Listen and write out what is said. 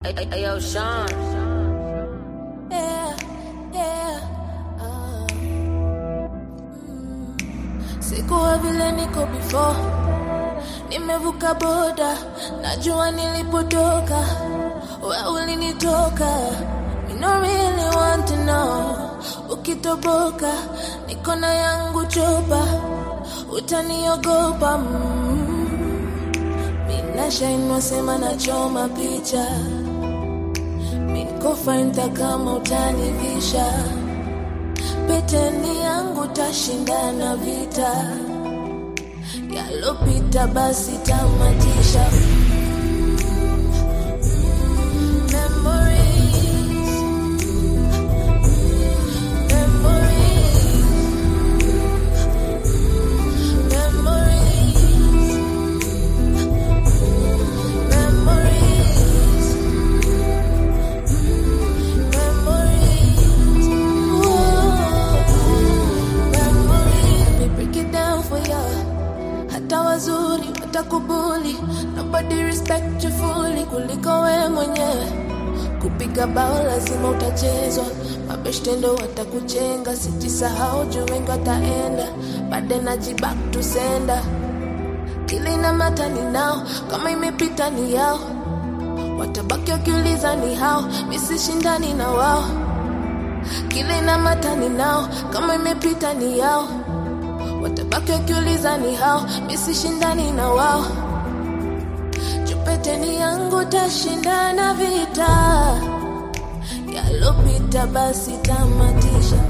Hey, hey, hey, yo, Sean. Yeah, yeah, ah. Mm. Sikuwa vile niko before, nimevuka boda, najua nilipotoka, wewe ulinitoka. Me no really want to know, ukitoboka, niko na yangu chopa, utaniogopa mm. Minashainwa sema nachoma picha Minkofainta kama utanivisha peteni yangu tashindana vita yalopita basi tamatisha Memories. Memories. Memories. Memories. Memories. Whoa. Memories. Let me break it down for ya. Hata wazuri watakubuli, nobody respect you fully kuliko we mwenyewe. Kupiga bao lazima utachezwa, mabeshte ndo watakuchenga. Sijisahau juu wengi wataenda, bade najibak to sender. Kile ina mata ni nao, kama imepita ni yao watabaki wakiuliza ni hao, misishindani na wao. Kile na matani nao, kama imepita ni yao, watabaki wakiuliza ni hao, misishindani na wao. Chupeteni yangu tashindana vita, yalopita basi tamatisha.